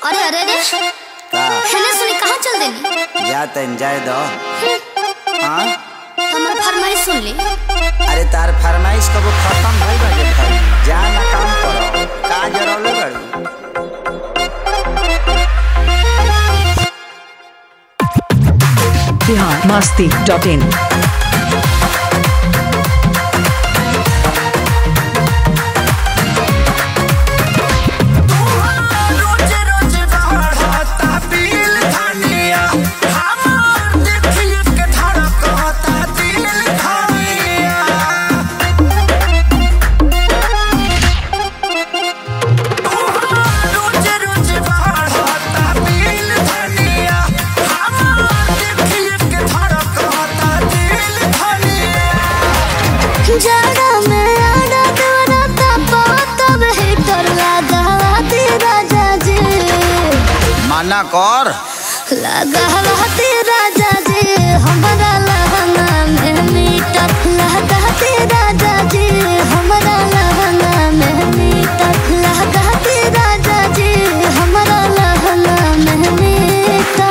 अरे अरे अरे का हेने सुनी कहाँ चल देनी जा तन जाए दो हाँ हमार फरमाइश सुन ली अरे तार फरमाइश कबो खत्म भइल बाटे भाई जा ना काम करो का जरौले बड़ी बिहार मस्ती डॉट इन रोज रोज बढ़ता बिल धनिया हमार देखिए के धड़कता दिल धनिया रोज रोज बढ़ता बिल धनिया हमार देखिए के धड़कता दिल धनिया जाड़ा में आड़ा देवरा तापा तब हीटर लगावा ती राजा जी माना कर लगावा ती राजा जी हमारा लहंगा में मीटर लगा ती राजा जी हमारा लहंगा में मीटर लगा ती राजा जी हमारा लहंगा में मीटर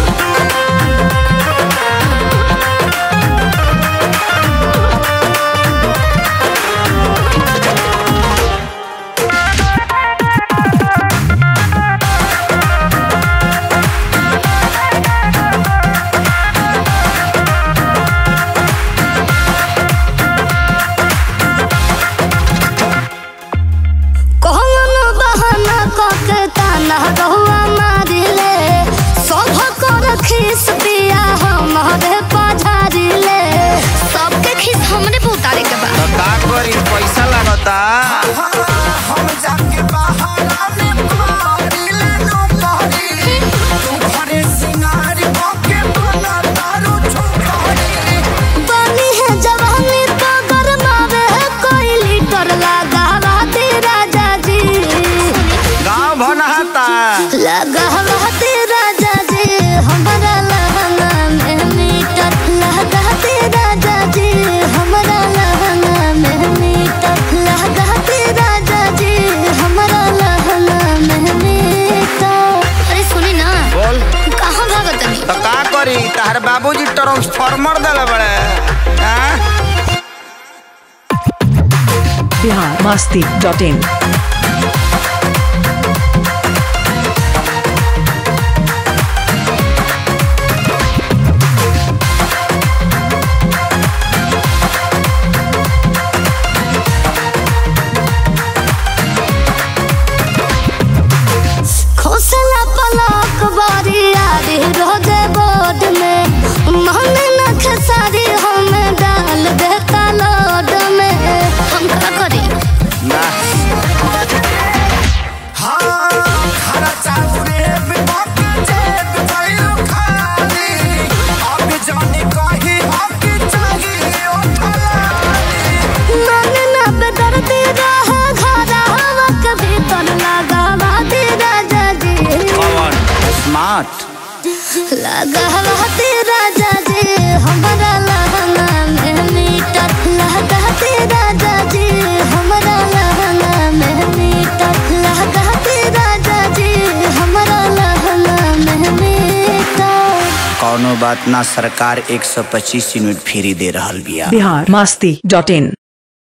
कौन बहाना कके ताना रहुआ मारिले सब कर खीस पिया हमारे पझारिले सबके खीस हमरे पे उतारे के बा तो का करी पैसा लागता हम जाके बहाना में पारी ले नो पारी तू घरे सिंगार के बना तारू छुपारी पानी है जवानी तो गरमावे है कोई लीटर लगावा ती राजा जी गांव भनहाता लगावा ती राजा जी हमारा लहंगा में मीटर लगा ती राजा जी हमारा लहंगा में मीटर लगा ती राजा जी हमारा लहंगा में मीटर अरे सुनी ना बोल कहाँ भागत नहीं तो का करी तार बाबूजी ट्रांसफार्मर देले बड़े हाँ? बिहार मस्ती डॉट इन खोसला पलक बारी आरी रोजे बोर्ड में मन न खेसारी हम डाल देता लोड में हम का करी ना हाँ खरा चाउरे में बाकी जेब भइल खाली अब जाने कहीं हक चाहिए उठलानी मन न बेदर्दी रहा घरा हवा के भीतर लगावा दी राजा जी कौन स्मार्ट लगावा दी राजा जी हमारा लहंगा में मीटर लगा दी राजा जी हमारा लहंगा में मीटर लगा दी राजा जी हमारा लहंगा में मीटर कौनो बात ना सरकार 125 यूनिट फ्री दे रहल बिया बिहार मस्ती डॉट इन